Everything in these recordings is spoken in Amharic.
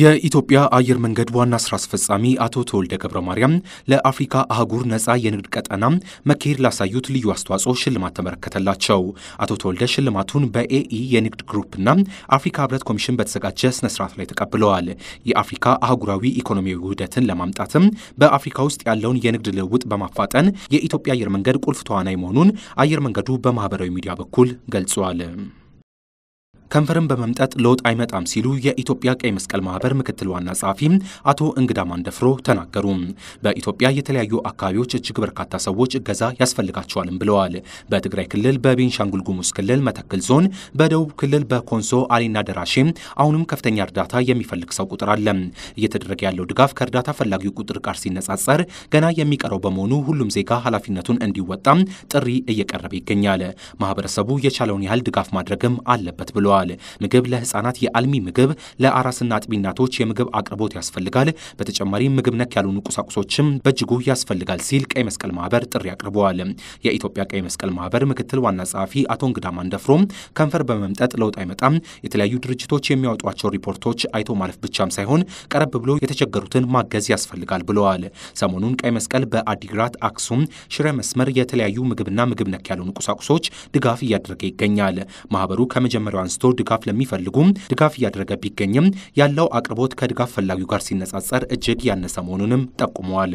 የኢትዮጵያ አየር መንገድ ዋና ስራ አስፈጻሚ አቶ ተወልደ ገብረ ማርያም ለአፍሪካ አህጉር ነጻ የንግድ ቀጠና መካሄድ ላሳዩት ልዩ አስተዋጽኦ ሽልማት ተበረከተላቸው። አቶ ተወልደ ሽልማቱን በኤኢ የንግድ ግሩፕና አፍሪካ ህብረት ኮሚሽን በተዘጋጀ ስነስርዓት ላይ ተቀብለዋል። የአፍሪካ አህጉራዊ ኢኮኖሚያዊ ውህደትን ለማምጣትም በአፍሪካ ውስጥ ያለውን የንግድ ልውውጥ በማፋጠን የኢትዮጵያ አየር መንገድ ቁልፍ ተዋናይ መሆኑን አየር መንገዱ በማህበራዊ ሚዲያ በኩል ገልጿል። ከንፈርን በመምጠጥ ለውጥ አይመጣም ሲሉ የኢትዮጵያ ቀይ መስቀል ማህበር ምክትል ዋና ጸሐፊ አቶ እንግዳ ማንደፍሮ ተናገሩ። በኢትዮጵያ የተለያዩ አካባቢዎች እጅግ በርካታ ሰዎች እገዛ ያስፈልጋቸዋልም ብለዋል። በትግራይ ክልል፣ በቤንሻንጉል ጉሙዝ ክልል መተክል ዞን፣ በደቡብ ክልል በኮንሶ አሌና ደራሼ አሁንም ከፍተኛ እርዳታ የሚፈልግ ሰው ቁጥር አለ። እየተደረገ ያለው ድጋፍ ከእርዳታ ፈላጊው ቁጥር ጋር ሲነጻጸር ገና የሚቀረው በመሆኑ ሁሉም ዜጋ ኃላፊነቱን እንዲወጣ ጥሪ እየቀረበ ይገኛል። ማህበረሰቡ የቻለውን ያህል ድጋፍ ማድረግም አለበት ብለዋል። ምግብ ለህፃናት የአልሚ ምግብ ለአራስና አጥቢ እናቶች የምግብ አቅርቦት ያስፈልጋል። በተጨማሪም ምግብ ነክ ያልሆኑ ቁሳቁሶችም በእጅጉ ያስፈልጋል ሲል ቀይ መስቀል ማህበር ጥሪ አቅርበዋል። የኢትዮጵያ ቀይ መስቀል ማህበር ምክትል ዋና ጸሐፊ አቶ እንግዳ ማንደፍሮም ከንፈር በመምጠጥ ለውጥ አይመጣም፣ የተለያዩ ድርጅቶች የሚያወጧቸው ሪፖርቶች አይቶ ማለፍ ብቻም ሳይሆን ቀረብ ብሎ የተቸገሩትን ማገዝ ያስፈልጋል ብለዋል። ሰሞኑን ቀይ መስቀል በአዲግራት፣ አክሱም፣ ሽረ መስመር የተለያዩ ምግብና ምግብ ነክ ያልሆኑ ቁሳቁሶች ድጋፍ እያደረገ ይገኛል። ማህበሩ ከመጀመሪያው አንስቶ ድጋፍ ለሚፈልጉም ድጋፍ እያደረገ ቢገኝም ያለው አቅርቦት ከድጋፍ ፈላጊው ጋር ሲነጻጸር እጅግ ያነሰ መሆኑንም ጠቁመዋል።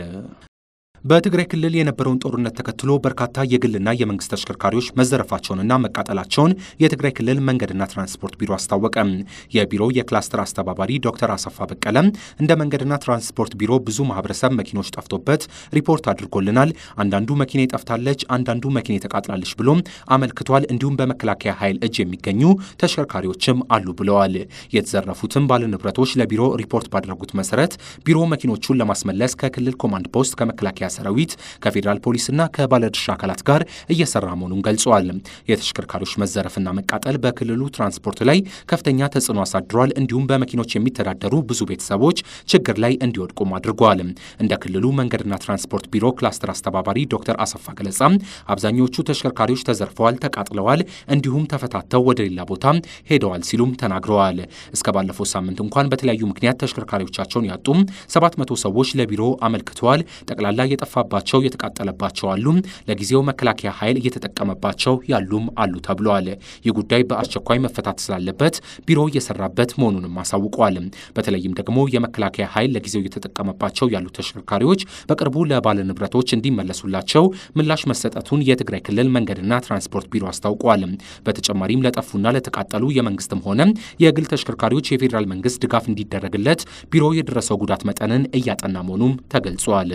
በትግራይ ክልል የነበረውን ጦርነት ተከትሎ በርካታ የግልና የመንግስት ተሽከርካሪዎች መዘረፋቸውንና መቃጠላቸውን የትግራይ ክልል መንገድና ትራንስፖርት ቢሮ አስታወቀ። የቢሮው የክላስተር አስተባባሪ ዶክተር አሰፋ በቀለ እንደ መንገድና ትራንስፖርት ቢሮ ብዙ ማህበረሰብ መኪኖች ጠፍቶበት ሪፖርት አድርጎልናል። አንዳንዱ መኪና ጠፍታለች፣ አንዳንዱ መኪና ተቃጥላለች ብሎም አመልክቷል። እንዲሁም በመከላከያ ኃይል እጅ የሚገኙ ተሽከርካሪዎችም አሉ ብለዋል። የተዘረፉትም ባለንብረቶች ለቢሮ ሪፖርት ባደረጉት መሰረት ቢሮ መኪኖቹን ለማስመለስ ከክልል ኮማንድ ፖስት ከመከላከያ ሰራዊት ከፌዴራል ፖሊስና ከባለድርሻ አካላት ጋር እየሰራ መሆኑን ገልጸዋል። የተሽከርካሪዎች መዘረፍና መቃጠል በክልሉ ትራንስፖርት ላይ ከፍተኛ ተጽዕኖ አሳድሯል። እንዲሁም በመኪኖች የሚተዳደሩ ብዙ ቤተሰቦች ችግር ላይ እንዲወድቁም አድርገዋል። እንደ ክልሉ መንገድና ትራንስፖርት ቢሮ ክላስተር አስተባባሪ ዶክተር አሰፋ ገለጻ አብዛኞቹ ተሽከርካሪዎች ተዘርፈዋል፣ ተቃጥለዋል፣ እንዲሁም ተፈታተው ወደ ሌላ ቦታ ሄደዋል ሲሉም ተናግረዋል። እስከ ባለፈው ሳምንት እንኳን በተለያዩ ምክንያት ተሽከርካሪዎቻቸውን ያጡ 700 ሰዎች ለቢሮ አመልክተዋል። ጠቅላላ የጠፋባቸው የተቃጠለባቸው አሉ። ለጊዜው መከላከያ ኃይል እየተጠቀመባቸው ያሉም አሉ ተብለዋል። ይህ ጉዳይ በአስቸኳይ መፈታት ስላለበት ቢሮ እየሰራበት መሆኑንም አሳውቋል። በተለይም ደግሞ የመከላከያ ኃይል ለጊዜው እየተጠቀመባቸው ያሉ ተሽከርካሪዎች በቅርቡ ለባለ ንብረቶች እንዲመለሱላቸው ምላሽ መሰጠቱን የትግራይ ክልል መንገድና ትራንስፖርት ቢሮ አስታውቋል። በተጨማሪም ለጠፉና ለተቃጠሉ የመንግስትም ሆነ የግል ተሽከርካሪዎች የፌዴራል መንግስት ድጋፍ እንዲደረግለት ቢሮ የደረሰው ጉዳት መጠንን እያጠና መሆኑም ተገልጿል።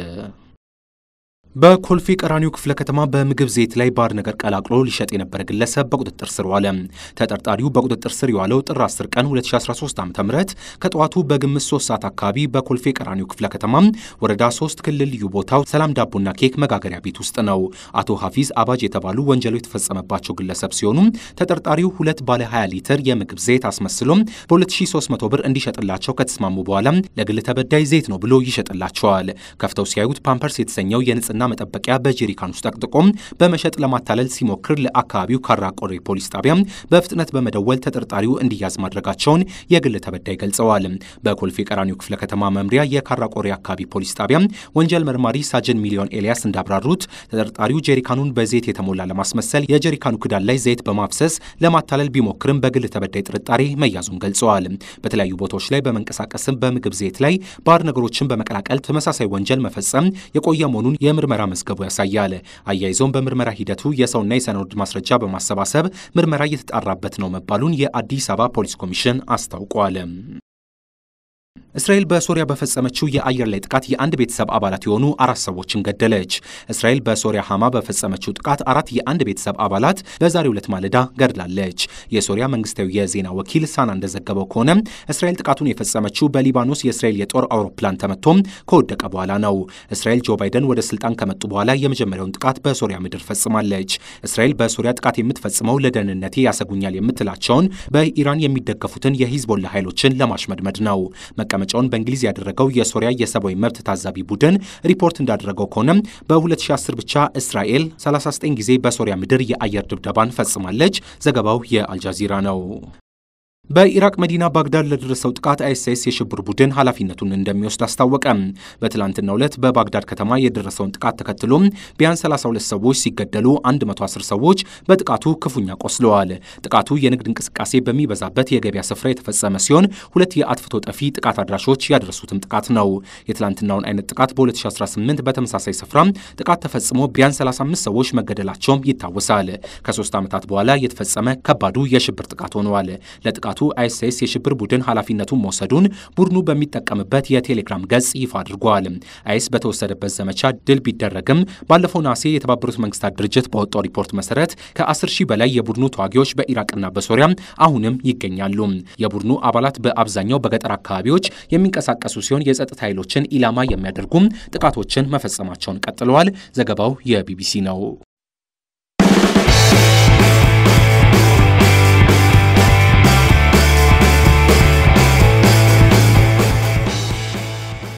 በኮልፌ ቀራኒዮ ክፍለ ከተማ በምግብ ዘይት ላይ ባዕድ ነገር ቀላቅሎ ሊሸጥ የነበረ ግለሰብ በቁጥጥር ስር ዋለ። ተጠርጣሪው በቁጥጥር ስር የዋለው ጥር 10 ቀን 2013 ዓ ም ከጠዋቱ በግምት 3 ሰዓት አካባቢ በኮልፌ ቀራኒዮ ክፍለ ከተማ ወረዳ 3 ክልል ልዩ ቦታው ሰላም ዳቦና ኬክ መጋገሪያ ቤት ውስጥ ነው። አቶ ሀፊዝ አባጅ የተባሉ ወንጀሉ የተፈጸመባቸው ግለሰብ ሲሆኑ ተጠርጣሪው ሁለት ባለ 20 ሊትር የምግብ ዘይት አስመስሎ በ2300 ብር እንዲሸጥላቸው ከተስማሙ በኋላ ለግል ተበዳይ ዘይት ነው ብሎ ይሸጥላቸዋል። ከፍተው ሲያዩት ፓምፐርስ የተሰኘው የንጽህና መጠበቂያ በጄሪካን ውስጥ ጠቅጥቆም በመሸጥ ለማታለል ሲሞክር ለአካባቢው ካራ ቆሬ ፖሊስ ጣቢያ በፍጥነት በመደወል ተጠርጣሪው እንዲያዝ ማድረጋቸውን የግል ተበዳይ ገልጸዋል። በኮልፌ ቀራኒዮ ክፍለ ከተማ መምሪያ የካራ ቆሬ አካባቢ ፖሊስ ጣቢያ ወንጀል መርማሪ ሳጅን ሚሊዮን ኤልያስ እንዳብራሩት ተጠርጣሪው ጄሪካኑን በዘይት የተሞላ ለማስመሰል የጄሪካኑ ክዳን ላይ ዘይት በማፍሰስ ለማታለል ቢሞክርም በግል ተበዳይ ጥርጣሬ መያዙን ገልጸዋል። በተለያዩ ቦታዎች ላይ በመንቀሳቀስም በምግብ ዘይት ላይ ባዕድ ነገሮችን በመቀላቀል ተመሳሳይ ወንጀል መፈጸም የቆየ መሆኑን የምርመራ መዝገቡ ያሳያል። አያይዞም በምርመራ ሂደቱ የሰውና የሰነድ ማስረጃ በማሰባሰብ ምርመራ እየተጣራበት ነው መባሉን የአዲስ አበባ ፖሊስ ኮሚሽን አስታውቋል። እስራኤል በሶሪያ በፈጸመችው የአየር ላይ ጥቃት የአንድ ቤተሰብ አባላት የሆኑ አራት ሰዎችን ገደለች። እስራኤል በሶሪያ ሐማ በፈጸመችው ጥቃት አራት የአንድ ቤተሰብ አባላት በዛሬው ዕለት ማለዳ ገድላለች። የሶሪያ መንግስታዊ የዜና ወኪል ሳና እንደዘገበው ከሆነ እስራኤል ጥቃቱን የፈጸመችው በሊባኖስ የእስራኤል የጦር አውሮፕላን ተመቶም ከወደቀ በኋላ ነው። እስራኤል ጆ ባይደን ወደ ስልጣን ከመጡ በኋላ የመጀመሪያውን ጥቃት በሶሪያ ምድር ፈጽማለች። እስራኤል በሶሪያ ጥቃት የምትፈጽመው ለደህንነቴ ያሰጉኛል የምትላቸውን በኢራን የሚደገፉትን የሂዝቦላ ኃይሎችን ለማሽመድመድ ነው። መቀመጫውን በእንግሊዝ ያደረገው የሶሪያ የሰብአዊ መብት ታዛቢ ቡድን ሪፖርት እንዳደረገው ከሆነ በ2010 ብቻ እስራኤል 39 ጊዜ በሶሪያ ምድር የአየር ድብደባን ፈጽማለች። ዘገባው የአልጃዚራ ነው። በኢራቅ መዲና ባግዳድ ለደረሰው ጥቃት አይኤስአይኤስ የሽብር ቡድን ኃላፊነቱን እንደሚወስድ አስታወቀ። በትላንትናው ዕለት በባግዳድ ከተማ የደረሰውን ጥቃት ተከትሎ ቢያንስ 32 ሰዎች ሲገደሉ 110 ሰዎች በጥቃቱ ክፉኛ ቆስለዋል። ጥቃቱ የንግድ እንቅስቃሴ በሚበዛበት የገበያ ስፍራ የተፈጸመ ሲሆን ሁለት የአጥፍቶ ጠፊ ጥቃት አድራሾች ያደረሱትም ጥቃት ነው። የትላንትናውን አይነት ጥቃት በ2018 በተመሳሳይ ስፍራ ጥቃት ተፈጽሞ ቢያንስ 35 ሰዎች መገደላቸውም ይታወሳል። ከሶስት ዓመታት በኋላ የተፈጸመ ከባዱ የሽብር ጥቃት ሆነዋል። ለጥቃቱ አይኤስአይኤስ የሽብር ቡድን ኃላፊነቱን መውሰዱን ቡድኑ በሚጠቀምበት የቴሌግራም ገጽ ይፋ አድርጓል። አይኤስ በተወሰደበት ዘመቻ ድል ቢደረግም ባለፈው ነሐሴ የተባበሩት መንግስታት ድርጅት በወጣው ሪፖርት መሰረት ከ10 ሺህ በላይ የቡድኑ ተዋጊዎች በኢራቅና በሶሪያ አሁንም ይገኛሉ። የቡድኑ አባላት በአብዛኛው በገጠር አካባቢዎች የሚንቀሳቀሱ ሲሆን የጸጥታ ኃይሎችን ኢላማ የሚያደርጉም ጥቃቶችን መፈጸማቸውን ቀጥለዋል። ዘገባው የቢቢሲ ነው።